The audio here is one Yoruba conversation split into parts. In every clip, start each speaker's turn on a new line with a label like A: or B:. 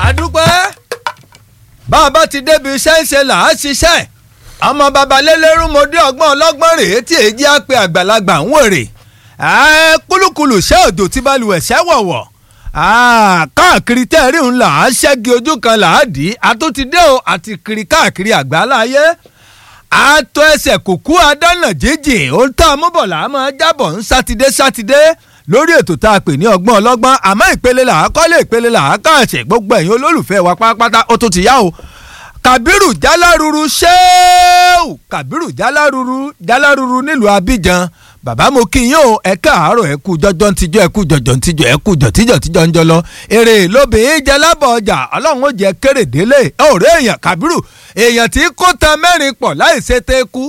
A: àdúpẹ́ bá a bá ti débi iṣẹ́ ń ṣe là á ṣiṣẹ́ ọmọ babalélérú mo dé ọgbọ́n ọlọ́gbọ́n rèé tí èjì á pe àgbàlagbà ń wèrè kúlùkùlù ṣẹ́ òjò tí balùwẹ̀ ṣẹ́ wọ̀wọ̀ káàkiri tẹ́ẹ̀rí ń là á ṣẹ́gi ojú kan là á dì í àtúntìdé o àti kiri káàkiri àgbáláyé àtọ ẹsẹ̀ kùkú adánà jíjìn ohun tá a mú bọ̀ là á máa jábọ̀ ń sátidé sátidé lórí ètò tá a pè ní ọgbọ́n ọlọ́gbọ́n àmọ́ ìpele là á kọ́lé ìpele là á káàṣẹ̀ gbogbo ẹ̀yin olólùfẹ́ wa pátápátá ó tún ti yá o kàbírù jáláruru ṣéèwù kàbírù jáláruru jáláruru nílùú abidjan bàbá mo kí yín o ẹ káàárọ̀ ẹ kú jọjọ ntijọ ẹ kú jọjọ ntijọ ẹ kú jọtijọ tijọ ń jọlọ èrè lóbìnrin jẹ lábọ̀ ọjà ọlọ́run ó jẹ kéré délé ọ̀rẹ́ èèyàn kàbírù èèyàn tí kò tan mẹ́rin pọ̀ láì ṣe tẹ́ kú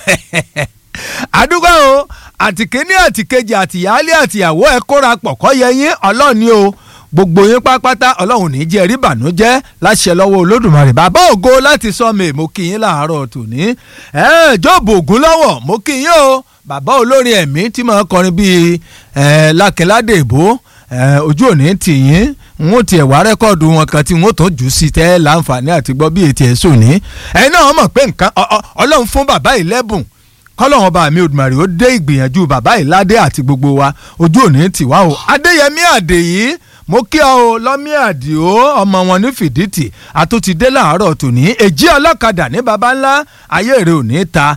A: àdúgbò o àtìkéní àtìkejì àtìyálé àtìyàwó ẹ kóra pọ̀ kọ́ yẹ yín ọlọ́ọ̀ni o gbogbo yín pápátá ọlọ́run ní jẹ́ rí bànújẹ́ láṣẹ lọ́wọ́ olódùmarè bàbá ògo láti sọ mi mo kí yín láàárọ̀ tòní ẹ jọ́ọ̀bù ògún lọ́wọ́ mo kí yín o bàbá olórin ẹ̀mí tí mo kọrin bíi lákẹ́ládé ìbò ojú òní tì yín n ó tiẹ̀ wá rẹ́kọ̀dù wọn kan tí n ó tún jù sí tẹ́ láǹfààní àti gbọ́ bí etí ẹ̀ sòní ẹ̀yin náà mọ̀ pé nǹkan ọlọ́run fún bàbá yìí lẹ́bùn kọ́lọ́wọ́n bá mi Olódùmarè ó dé ìgbìyànjú bàbá yìí ládé àti gbogbo wa ojú òní tì wá o adéyẹmí àdèyí mo kí ọ o lọ́mí àdìo ọmọ wọn ní fìdítì àtúntìdé làárọ̀ tòní èjì ọlọ́kadà ní baba ńlá ayé rẹ ò ní ta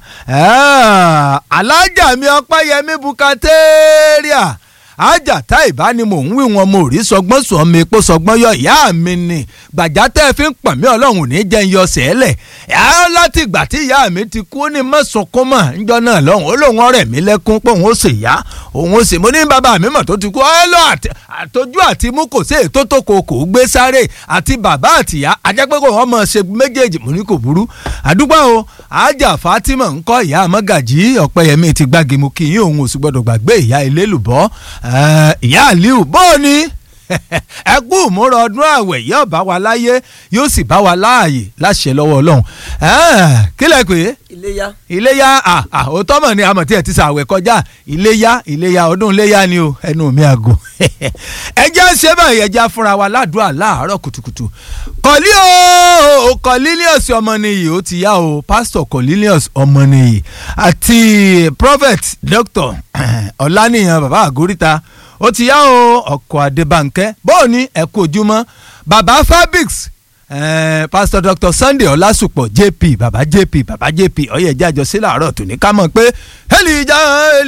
A: alájà mi ọpẹ́yẹmí bukateria ajá tá ìbá ni mò ń wí wọn mo rí sọgbọ́n sọ mi epo sọgbọ́n yọ ìyá mi ni gbàjá tẹ́ ẹ fi ń pọ̀ mí ọlọ́run ní jẹ́ ń yọ sẹ́lẹ̀ ẹ̀ láti ìgbà tí ìyá mi ti kú ní mọ́sọ̀kún mọ̀ níjọ́ náà lọ́hùn ó lóun ọ̀rẹ́ mi lẹ́kún pé òun ó sì yá òun ó sì mo ní bàbá mi mọ̀ tó ti kú ẹ lọ àtọ́jú àti mú kò sí ètò tó kò kò gbé sáré àti bàbá àtìyá ajẹ́pẹ́ kò wọ́n mọ̀ ṣe méjèèjì mo ní kò burú àdúgbò o ajá Fatima ńkọ́ ìyá àmọ́gàjì ọ̀pẹ́yẹmí ti gbági mu kí yín òun ò sì gbọ́dọ̀ gbàgbé ìyá ilélùbọ́ ìyá àlíù bóò ni ẹ kú ìmúra ọdún àwẹ̀ yóò bá wa láyé yóò sì bá wa láàyè láṣẹ lọ́wọ́ ọlọ́run kí lẹ pé
B: iléyá.
A: iléyá òótọ́ mọ̀ ni àmọ̀ tí ẹ ti sàwẹ̀ kọjá iléyá iléyá ọdún iléyá ni o ẹnu mi àgọ́ ẹjẹ́ ṣe báyìí ẹjẹ́ fúnra wa ládùúgbà láàárọ̀ kùtùkùtù kọ́lí o Cornelius ọmọnìyí ó ti yá o pásítọ̀ Cornelius ọmọnìyí àti prophet doctor ọ̀lànìyàn bàbá àgóríta ó ti yá o ọkọ̀ adébánkẹ́ bóò ní ẹ̀kú ojúmọ́ bàbá fabrics Eh, pastor dr sunday ọlásùpọ̀ jp baba jp baba jp ọ̀yẹ̀jẹ̀ àjọṣe làárọ̀ tòní ká mọ̀ pé hẹ́lì ìjà